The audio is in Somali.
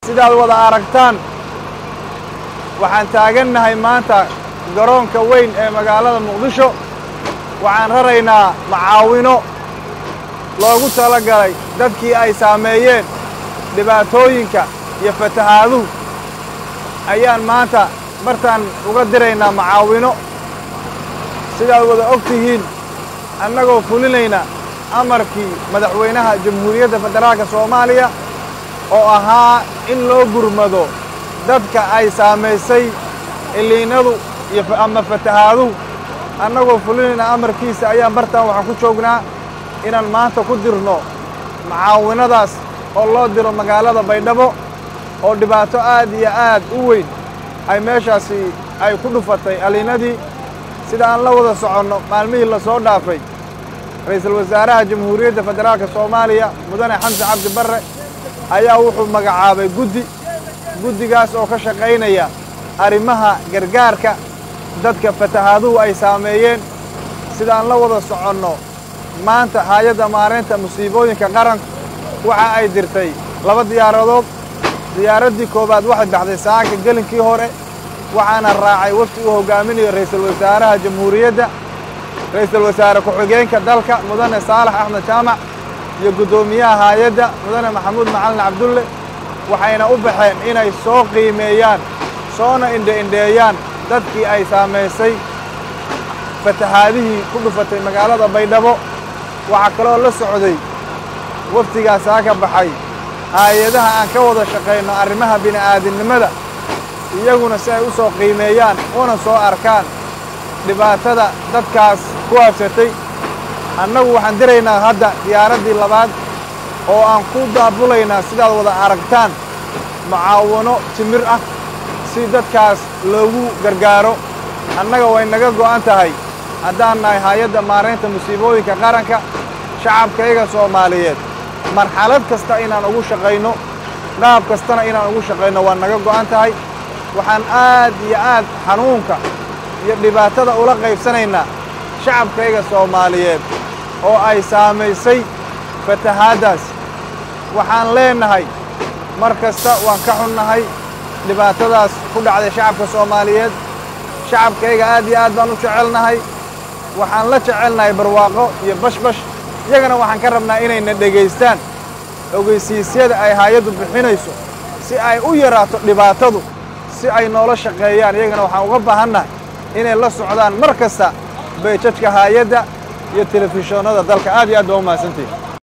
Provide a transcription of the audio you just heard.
sidaad wada aragtaan waxaan taagannahay maanta garoonka weyn ee magaalada muqdisho waxaan raraynaa macaawino loogu tala galay dadkii ay saameeyeen dhibaatooyinka iyo fatahaaduhu ayaan maanta martaan uga diraynaa macaawino sidaad wada og tihiin annagoo fulinayna amarkii madaxweynaha jamhuuriyadda federaalka soomaaliya oo ahaa in loo gurmado dadka ay saamaysay iliinadu iyo ama fatahaaduhu annagoo fulinayna amarkiisa ayaan bartaan waxaan ku joognaa inaan maanta ku dirno macaawinadaas oo loo diro magaalada baydhabo oo dhibaato aad iyo aad u weyn ay meeshaasi ay ku dhufatay aliinadii sida aan la wada soconno maalmihii la soo dhaafay ra'iisul wasaaraha jamhuuriyadda federaalka soomaaliya mudane xamse cabdi barre ayaa wuxuu magacaabay guddi guddigaas oo ka shaqaynaya arrimaha gargaarka dadka fatahaaduhu ay saameeyeen sida aan la wada soconno maanta hay-adda maaraynta musiibooyinka qaranku waxa ay dirtay laba diyaaradood diyaaraddii koowaad waxay baxday saaka gelinkii hore waxaana raacay wafdi uu hoggaaminayo ra'iisul wasaaraha jamhuuriyadda ra'iisul wasaare ku-xigeenka dalka mudane saalax axmed jaamac iyo guddoomiyaha haayadda mudane maxamuud macalin cabdulle waxayna u baxeen inay soo qiimeeyaan soona indhe-indheeyaan dadkii ay saamaysay fatahaadihii ku dhufatay magaalada baydhabo waxaa kaloo la socday wafdigaasaa ka baxay haayadaha aan ka wada shaqayno arrimaha bini'aadinimada iyaguna si ay u soo qiimeeyaan una soo arkaan dhibaatada dadkaas ku habsatay annagu waxaan diraynaa hadda diyaaraddii labaad oo aan ku daabulaynaa sidaad wada aragtaan mucaawano timir ah si dadkaas loogu gargaaro annaga way naga go'an tahay haddaan nahay hay-adda maaraynta musiibooyinka qaranka shacabkayga soomaaliyeed marxalad kasta inaan ugu shaqayno qaab kastana inaan ugu shaqayno waa naga go'an tahay waxaan aad iyo aad xanuunka iyo dhibaatada ula qaybsanaynaa shacabkayga soomaaliyeed oo ay saamaysay fatahaaddaas waxaan leennahay mar kasta waan ka xunnahay dhibaatadaas ku dhacday shacabka soomaaliyeed shacabkayga aad iyo aad baan u jecelnahay waxaan la jecelnahay barwaaqo iyo bashbash iyagana waxaan ka rabnaa inayna dhegaystaan ogeysiisyada ay haayaddu bixinayso si ay u yaraato dhibaatadu si ay noola shaqeeyaan iyagana waxaan uga baahannahay inay la socdaan mar kasta bayjajka haayadda iyo telefishoonnada dalka aad iyo aad baa u mahadsantihin